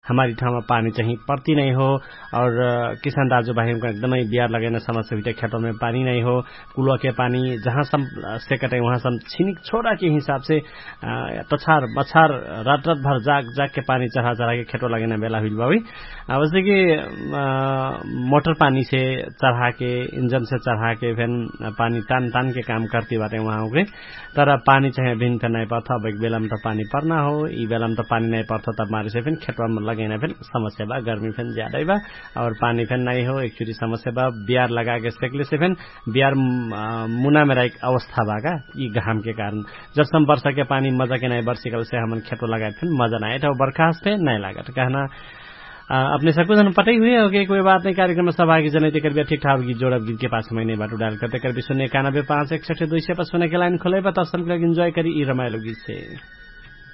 हमारी ठाउँमा पानी चाहिँ पर्ती नै हो और किसान दाजुभाइहरूको एकदमै बिहार लगेन समस्या हुई खेतों में पानी नहीं हो कुआ के पानी जहाँ सम से कटे वहाँ सम छिनिक छोड़ा के हिसाब से तछार बछार रात रात भर जाग जाग के पानी चढ़ा चढ़ा के खेतों लगेना बेला हुई बाबी वैसे कि मोटर पानी से चढ़ा के इंजन से चढ़ा के फिर पानी तान तान के काम करती बाटे वहाँ के तर पानी चाहिँ भिन्न फिर नहीं पर्थ अब एक बेला में तो पानी पर्ना हो ई बेला में तो पानी नहीं पर्थ तब मारे से फिर खेतवा में लगेना फिर समस्या बा गर्मी फिर ज्यादा बा और पानी फिर नहीं हो एक समस्या बा बिहार लगा के सेकले से फिर बिहार मुना में एक अवस्था बा का ई घाम के कारण जब सम वर्षा के पानी मजा के नहीं बरसिकल से हमन खेतो लगाए फिर मजा नहीं तो बरखा पे नहीं लागत कहना अपने सबको जन पता ही हुए हो कि कोई बात नहीं कार्यक्रम में सहभागी जन कर ठीक ठाक गीत जोड़ब गीत के पास महीने बाटो डाल करते कर भी सुने इक्यानबे पाँच इकसठ दुई सय पर सुने के लाइन खोले तब सब लोग इन्जॉय करी ई रमाइलो गीत से